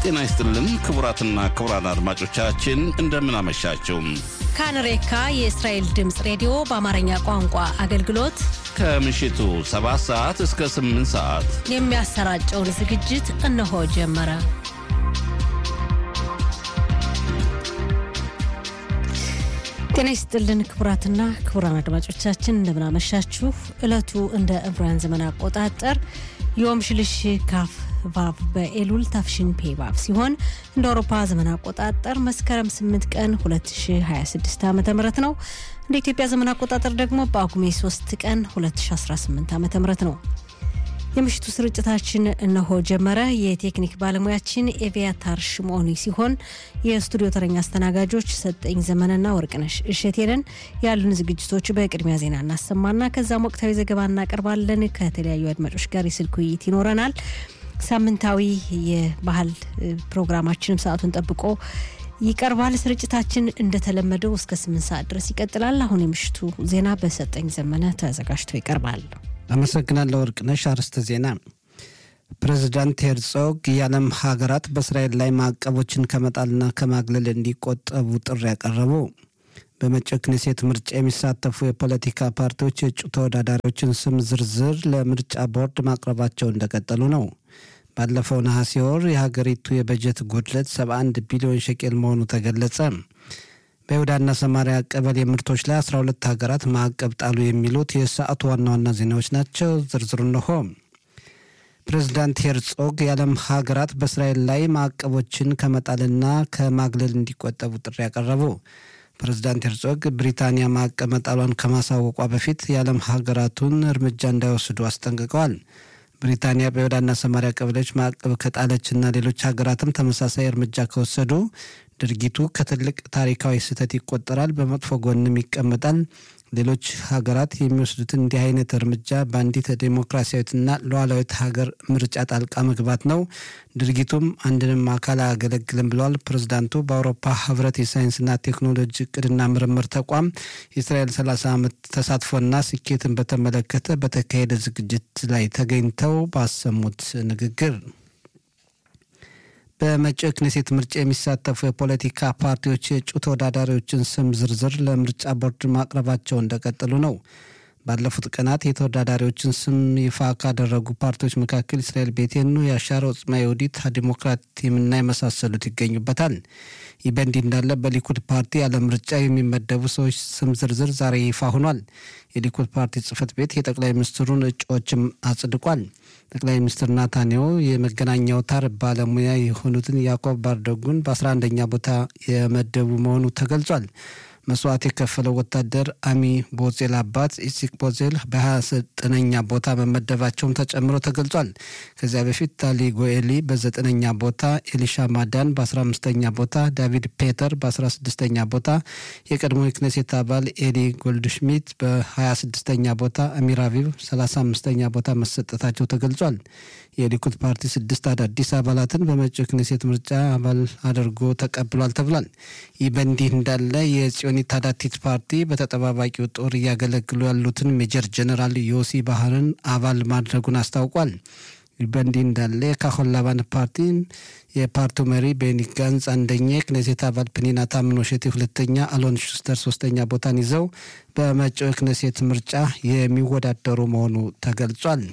ጤና ይስጥልን ክቡራትና ክቡራን አድማጮቻችን እንደምን አመሻችሁ። ካንሬካ የእስራኤል ድምፅ ሬዲዮ በአማርኛ ቋንቋ አገልግሎት ከምሽቱ 7 ሰዓት እስከ 8 ሰዓት የሚያሰራጨውን ዝግጅት እነሆ ጀመረ። ጤና ይስጥልን ክቡራትና ክቡራን አድማጮቻችን እንደምናመሻችሁ። ዕለቱ እንደ ዕብራውያን ዘመን አቆጣጠር ዮም ሽልሽ ካፍ ቫቭ በኤሉል ታፍሽን ፔ ቫቭ ሲሆን እንደ አውሮፓ ዘመን አቆጣጠር መስከረም 8 ቀን 2026 ዓ ም ነው። እንደ ኢትዮጵያ ዘመን አቆጣጠር ደግሞ በጳጉሜ 3 ቀን 2018 ዓ ም ነው። የምሽቱ ስርጭታችን እነሆ ጀመረ። የቴክኒክ ባለሙያችን ኤቪያታር ሽሞኒ ሲሆን የስቱዲዮ ተረኛ አስተናጋጆች ሰጠኝ ዘመንና ወርቅነሽ እሸቴንን። ያሉን ዝግጅቶች በቅድሚያ ዜና እናሰማና ከዛም ወቅታዊ ዘገባ እናቀርባለን። ከተለያዩ አድማጮች ጋር የስልክ ውይይት ይኖረናል። ሳምንታዊ የባህል ፕሮግራማችንም ሰዓቱን ጠብቆ ይቀርባል። ስርጭታችን እንደተለመደው እስከ ስምንት ሰዓት ድረስ ይቀጥላል። አሁን የምሽቱ ዜና በሰጠኝ ዘመነ ተዘጋጅቶ ይቀርባል። አመሰግናለሁ ወርቅነሽ። አርዕስተ ዜና ፕሬዚዳንት ሄርጾግ የዓለም ሀገራት በእስራኤል ላይ ማዕቀቦችን ከመጣልና ከማግለል እንዲቆጠቡ ጥሪ ያቀረቡ። በመጪው ክኔሴት ምርጫ የሚሳተፉ የፖለቲካ ፓርቲዎች የእጩ ተወዳዳሪዎችን ስም ዝርዝር ለምርጫ ቦርድ ማቅረባቸው እንደቀጠሉ ነው። ባለፈው ነሐሴ ወር የሀገሪቱ የበጀት ጉድለት 71 ቢሊዮን ሸቄል መሆኑ ተገለጸ። በይሁዳና ሰማሪያ ቀበሌ ምርቶች ላይ 12 ሀገራት ማዕቀብ ጣሉ። የሚሉት የሰዓቱ ዋና ዋና ዜናዎች ናቸው። ዝርዝሩ እንሆ። ፕሬዚዳንት ሄርጾግ የዓለም ሀገራት በእስራኤል ላይ ማዕቀቦችን ከመጣልና ከማግለል እንዲቆጠቡ ጥሪ ያቀረቡ። ፕሬዚዳንት ሄርጾግ ብሪታንያ ማዕቀብ መጣሏን ከማሳወቋ በፊት የዓለም ሀገራቱን እርምጃ እንዳይወስዱ አስጠንቅቀዋል። ብሪታንያ በይሁዳና ሰማሪያ ቀበሌዎች ማዕቀብ ከጣለችና ሌሎች ሀገራትም ተመሳሳይ እርምጃ ከወሰዱ ድርጊቱ ከትልቅ ታሪካዊ ስህተት ይቆጠራል፣ በመጥፎ ጎንም ይቀመጣል። ሌሎች ሀገራት የሚወስዱትን እንዲህ አይነት እርምጃ በአንዲት ዴሞክራሲያዊትና ሉዓላዊት ሀገር ምርጫ ጣልቃ መግባት ነው። ድርጊቱም አንድንም አካል አያገለግልም ብለዋል ፕሬዚዳንቱ። በአውሮፓ ህብረት የሳይንስና ቴክኖሎጂ እቅድና ምርምር ተቋም የእስራኤል 30 ዓመት ተሳትፎና ስኬትን በተመለከተ በተካሄደ ዝግጅት ላይ ተገኝተው ባሰሙት ንግግር በመጪው ክኔሴት ምርጫ የሚሳተፉ የፖለቲካ ፓርቲዎች የእጩ ተወዳዳሪዎችን ስም ዝርዝር ለምርጫ ቦርድ ማቅረባቸው እንደቀጠሉ ነው። ባለፉት ቀናት የተወዳዳሪዎችን ስም ይፋ ካደረጉ ፓርቲዎች መካከል እስራኤል ቤቴኑ፣ የአሻር ኦጽማ የውዲት ዲሞክራቲምና የመሳሰሉት ይገኙበታል። ይህ በእንዲህ እንዳለ በሊኩድ ፓርቲ ያለ ምርጫ የሚመደቡ ሰዎች ስም ዝርዝር ዛሬ ይፋ ሆኗል። የሊኩድ ፓርቲ ጽህፈት ቤት የጠቅላይ ሚኒስትሩን እጩዎችም አጽድቋል። ጠቅላይ ሚኒስትር ናታንያሁ የመገናኛ አውታር ባለሙያ የሆኑትን ያዕቆብ ባርደጉን በ11ኛ ቦታ የመደቡ መሆኑ ተገልጿል። መስዋዕት የከፈለው ወታደር አሚ ቦዜል አባት ኢሲክ ቦዜል በ29ኛ ቦታ መመደባቸውም ተጨምሮ ተገልጿል። ከዚያ በፊት ታሊ ጎኤሊ በዘጠነኛ ቦታ፣ ኤሊሻ ማዳን በ15ኛ ቦታ፣ ዳቪድ ፔተር በ16ኛ ቦታ፣ የቀድሞ የክኔሴት አባል ኤሊ ጎልድሽሚት በ26ኛ ቦታ፣ አሚር አቪቭ 35ኛ ቦታ መሰጠታቸው ተገልጿል። የሊኩድ ፓርቲ ስድስት አዳዲስ አባላትን በመጪው ክኔሴት ምርጫ አባል አድርጎ ተቀብሏል ተብሏል። ይህ በእንዲህ እንዳለ የጽዮኒት ታዳቲት ፓርቲ በተጠባባቂው ጦር እያገለግሉ ያሉትን ሜጀር ጀነራል ዮሲ ባህርን አባል ማድረጉን አስታውቋል። ይህ በእንዲህ እንዳለ የካሆን ላባን ፓርቲ የፓርቲው መሪ ቤኒ ጋንዝ አንደኛ፣ የክኔሴት አባል ፕኒና ታምኖሼቴ ሁለተኛ፣ አሎን ሹስተር ሶስተኛ ቦታን ይዘው በመጪው የክኔሴት ምርጫ የሚወዳደሩ መሆኑ ተገልጿል።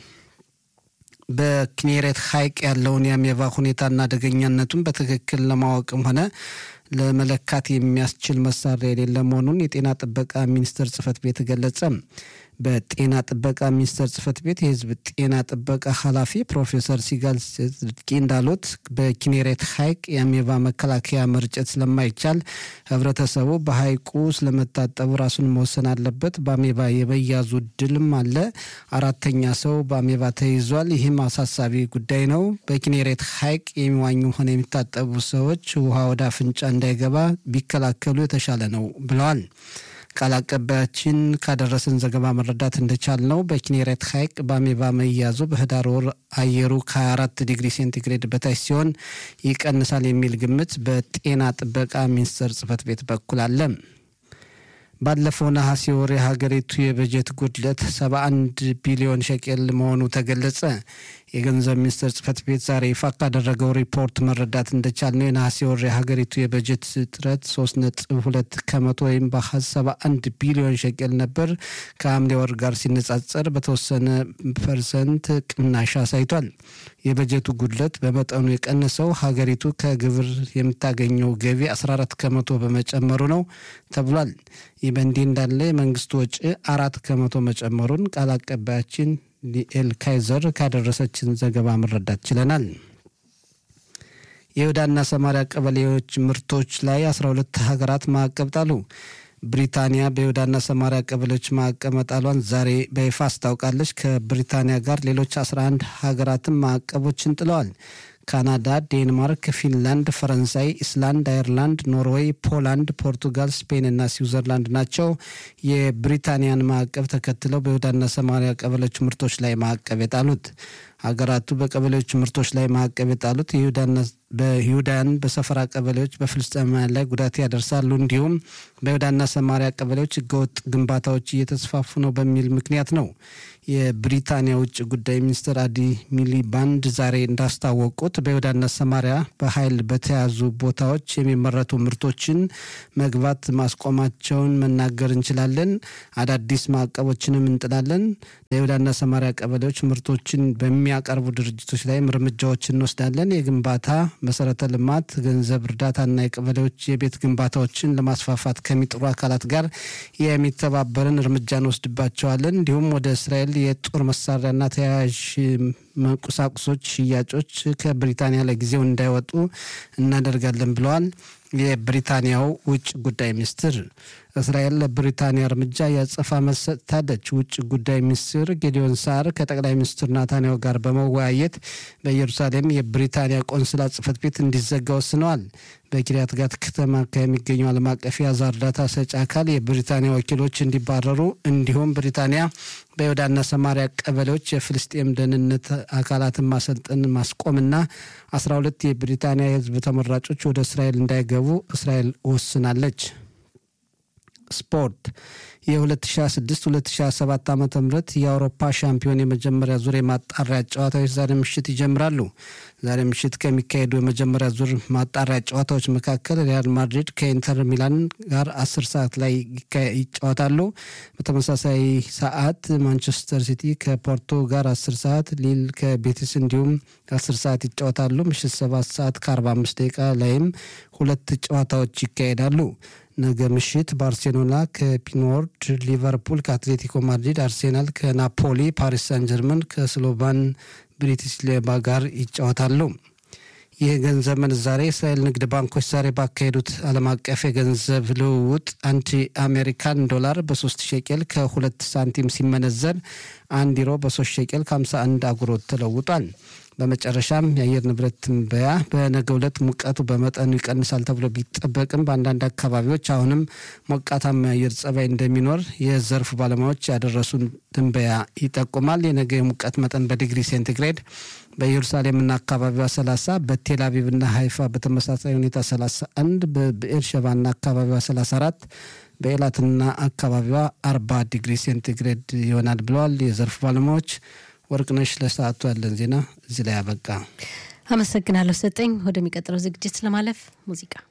በኪኔሬት ሐይቅ ያለውን የአሜባ ሁኔታና አደገኛነቱን በትክክል ለማወቅም ሆነ ለመለካት የሚያስችል መሳሪያ የሌለ መሆኑን የጤና ጥበቃ ሚኒስቴር ጽህፈት ቤት ገለጸ። በጤና ጥበቃ ሚኒስቴር ጽህፈት ቤት የህዝብ ጤና ጥበቃ ኃላፊ ፕሮፌሰር ሲጋል ጽድቂ እንዳሉት በኪኔሬት ሐይቅ የአሜባ መከላከያ መርጨት ስለማይቻል ህብረተሰቡ በሐይቁ ስለመታጠቡ ራሱን መወሰን አለበት። በአሜባ የመያዙ እድልም አለ። አራተኛ ሰው በአሜባ ተይዟል። ይህም አሳሳቢ ጉዳይ ነው። በኪኔሬት ሐይቅ የሚዋኙ ሆነ የሚታጠቡ ሰዎች ውሃ ወደ አፍንጫ እንዳይገባ ቢከላከሉ የተሻለ ነው ብለዋል። ቃል አቀባያችን ካደረሰን ዘገባ መረዳት እንደቻል ነው በኪኔሬት ሐይቅ በአሜባ መያዙ በህዳር ወር አየሩ ከ24 ዲግሪ ሴንቲግሬድ በታች ሲሆን ይቀንሳል የሚል ግምት በጤና ጥበቃ ሚኒስቴር ጽህፈት ቤት በኩል አለ። ባለፈው ነሐሴ ወር የሀገሪቱ የበጀት ጉድለት 71 ቢሊዮን ሸቄል መሆኑ ተገለጸ። የገንዘብ ሚኒስቴር ጽህፈት ቤት ዛሬ ይፋ ካደረገው ሪፖርት መረዳት እንደቻልነው የነሐሴ ወር የሀገሪቱ የበጀት እጥረት 3.2 ከመቶ ወይም በአሃዝ 71 ቢሊዮን ሸቄል ነበር። ከሐምሌ ወር ጋር ሲነጻጸር በተወሰነ ፐርሰንት ቅናሽ አሳይቷል። የበጀቱ ጉድለት በመጠኑ የቀነሰው ሀገሪቱ ከግብር የምታገኘው ገቢ 14 ከመቶ በመጨመሩ ነው ተብሏል። ይህ በእንዲህ እንዳለ የመንግስት ወጪ አራት ከመቶ መጨመሩን ቃል አቀባያችን ሊኤል ካይዘር ካደረሰችን ዘገባ መረዳት ችለናል። የይሁዳና ሰማሪያ ቀበሌዎች ምርቶች ላይ 12 ሀገራት ማዕቀብ ጣሉ። ብሪታንያ በይሁዳና ሰማሪያ ቀበሌዎች ማዕቀብ መጣሏን ዛሬ በይፋ አስታውቃለች። ከብሪታንያ ጋር ሌሎች 11 ሀገራትም ማዕቀቦችን ጥለዋል። ካናዳ፣ ዴንማርክ፣ ፊንላንድ፣ ፈረንሳይ፣ ኢስላንድ፣ አየርላንድ፣ ኖርዌይ፣ ፖላንድ፣ ፖርቱጋል፣ ስፔን እና ስዊዘርላንድ ናቸው የብሪታንያን ማዕቀብ ተከትለው በይሁዳና ሰማሪያ ቀበሌዎች ምርቶች ላይ ማዕቀብ የጣሉት። ሀገራቱ በቀበሌዎች ምርቶች ላይ ማዕቀብ የጣሉት በይሁዳን በሰፈራ ቀበሌዎች በፍልስጤማውያን ላይ ጉዳት ያደርሳሉ እንዲሁም በይሁዳና ሰማሪያ ቀበሌዎች ህገወጥ ግንባታዎች እየተስፋፉ ነው በሚል ምክንያት ነው። የብሪታንያ ውጭ ጉዳይ ሚኒስትር አዲ ሚሊባንድ ዛሬ እንዳስታወቁት በይሁዳና ሰማሪያ በኃይል በተያዙ ቦታዎች የሚመረቱ ምርቶችን መግባት ማስቆማቸውን መናገር እንችላለን። አዳዲስ ማዕቀቦችንም እንጥላለን። ለይሁዳና ሰማሪያ ቀበሌዎች ምርቶችን በሚያቀርቡ ድርጅቶች ላይም እርምጃዎች እንወስዳለን። የግንባታ መሰረተ ልማት፣ ገንዘብ እርዳታና የቀበሌዎች የቤት ግንባታዎችን ለማስፋፋት ከሚጥሩ አካላት ጋር የሚተባበርን እርምጃ እንወስድባቸዋለን። እንዲሁም ወደ እስራኤል የጦር መሳሪያና ተያያዥ ቁሳቁሶች ሽያጮች ከብሪታንያ ለጊዜው እንዳይወጡ እናደርጋለን ብለዋል። የብሪታንያው ውጭ ጉዳይ ሚኒስትር እስራኤል ለብሪታንያ እርምጃ ያጸፋ መልስ ሰጥታለች። ውጭ ጉዳይ ሚኒስትር ጌዲዮን ሳር ከጠቅላይ ሚኒስትር ናታንያሁ ጋር በመወያየት በኢየሩሳሌም የብሪታንያ ቆንስላ ጽሕፈት ቤት እንዲዘጋ ወስነዋል። በኪሪያት ጋት ከተማ ከሚገኘው ዓለም አቀፍ የአዛ እርዳታ ሰጪ አካል የብሪታንያ ወኪሎች እንዲባረሩ እንዲሁም ብሪታንያ በይሁዳና ሰማሪያ ቀበሌዎች የፍልስጤም ደህንነት አካላትን ማሰልጠን ማስቆምና አስራ ሁለት የብሪታንያ የሕዝብ ተመራጮች ወደ እስራኤል እንዳይገቡ እስራኤል ወስናለች። ስፖርት የ2026-2027 ዓ ም የአውሮፓ ሻምፒዮን የመጀመሪያ ዙር የማጣሪያ ጨዋታዎች ዛሬ ምሽት ይጀምራሉ። ዛሬ ምሽት ከሚካሄዱ የመጀመሪያ ዙር ማጣሪያ ጨዋታዎች መካከል ሪያል ማድሪድ ከኢንተር ሚላን ጋር 10 ሰዓት ላይ ይጫወታሉ። በተመሳሳይ ሰዓት ማንቸስተር ሲቲ ከፖርቶ ጋር 10 ሰዓት፣ ሊል ከቤቲስ እንዲሁም 10 ሰዓት ይጫወታሉ። ምሽት 7 ሰዓት ከ45 ደቂቃ ላይም ሁለት ጨዋታዎች ይካሄዳሉ። ነገ ምሽት ባርሴሎና ከፒኖርድ፣ ሊቨርፑል ከአትሌቲኮ ማድሪድ፣ አርሴናል ከናፖሊ፣ ፓሪስ ሳን ጀርመን ከስሎቫን ብሪቲስሌባ ጋር ይጫወታሉ። ይህ ገንዘብ ምንዛሬ የእስራኤል ንግድ ባንኮች ዛሬ ባካሄዱት ዓለም አቀፍ የገንዘብ ልውውጥ አንድ አሜሪካን ዶላር በሶስት ሸቄል ከሁለት ሳንቲም ሲመነዘር አንድ ዩሮ በሶስት ሸቄል ከ51 አጉሮት ተለውጧል። በመጨረሻም የአየር ንብረት ትንበያ በነገ ዕለት ሙቀቱ በመጠኑ ይቀንሳል ተብሎ ቢጠበቅም በአንዳንድ አካባቢዎች አሁንም ሞቃታማ የአየር ጸባይ እንደሚኖር የዘርፉ ባለሙያዎች ያደረሱን ትንበያ ይጠቁማል። የነገ የሙቀት መጠን በዲግሪ ሴንቲግሬድ በኢየሩሳሌምና አካባቢዋ 30፣ በቴል አቪቭና ሀይፋ በተመሳሳይ ሁኔታ 31፣ በብኤርሸባና አካባቢዋ 34 በኤላትና አካባቢዋ 40 ዲግሪ ሴንቲግሬድ ይሆናል ብለዋል የዘርፉ ባለሙያዎች። ወርቅነሽ ለሰዓቱ ያለን ዜና እዚህ ላይ አበቃ። አመሰግናለሁ ሰጠኝ። ወደሚቀጥለው ዝግጅት ለማለፍ ሙዚቃ